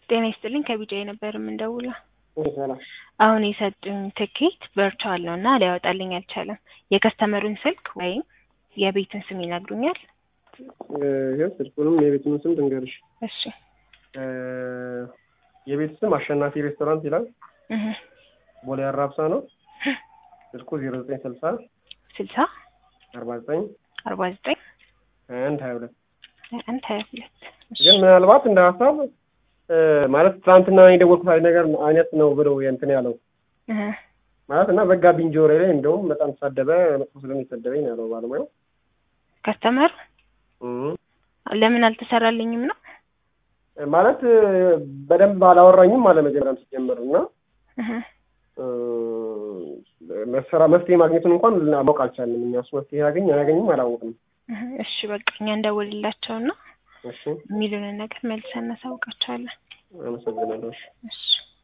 ጤና ይስጥልኝ ከቢጃይ ነበር የምንደውለው። ሰላም አሁን የሰጡኝ ትኬት ቨርቹዋል ነው እና ሊያወጣልኝ አልቻለም። የከስተመሩን ስልክ ወይም የቤቱን ስም ይነግሩኛል? ይኸው ስልኩንም የቤቱን ስም ድንገርሽ። እሺ የቤቱ ስም አሸናፊ ሬስቶራንት ይላል። እህ ቦሌ አራብሳ ነው። ስልኩ ዜሮ ዘጠኝ ስልሳ ስልሳ አርባ ዘጠኝ አርባ ዘጠኝ ሀያ አንድ ሀያ ሁለት አንድ ሀያ ሁለት ግን ምናልባት እንደ ሀሳብ እ ማለት ትናንትና የደወልኩት ነገር አይነት ነው ብለው እንትን ያለው እህ ማለት እና ዘጋብኝ ጆሮዬ ላይ እንደውም በጣም ተሳደበ መጥፎ ስለሚሰደበኝ ነው ያለው ባለሙያው። ከስተመሩ እም ለምን አልተሰራልኝም ነው? ማለት በደንብ አላወራኝም አለ መጀመሪያም ሲጀምር እና እህ እ መሰራ መፍትሄ ማግኘቱን እንኳን ማወቅ አልቻልንም። እኛ እሱ መፍትሄ ያገኝ አያገኝም አላወቅንም። እህ እሺ በቃ እኛ እንደውልላቸውና እሺ የሚሉንን ነገር መልሰን እናሳውቃቸዋለን። አመሰግናለሁ። እሺ እሺ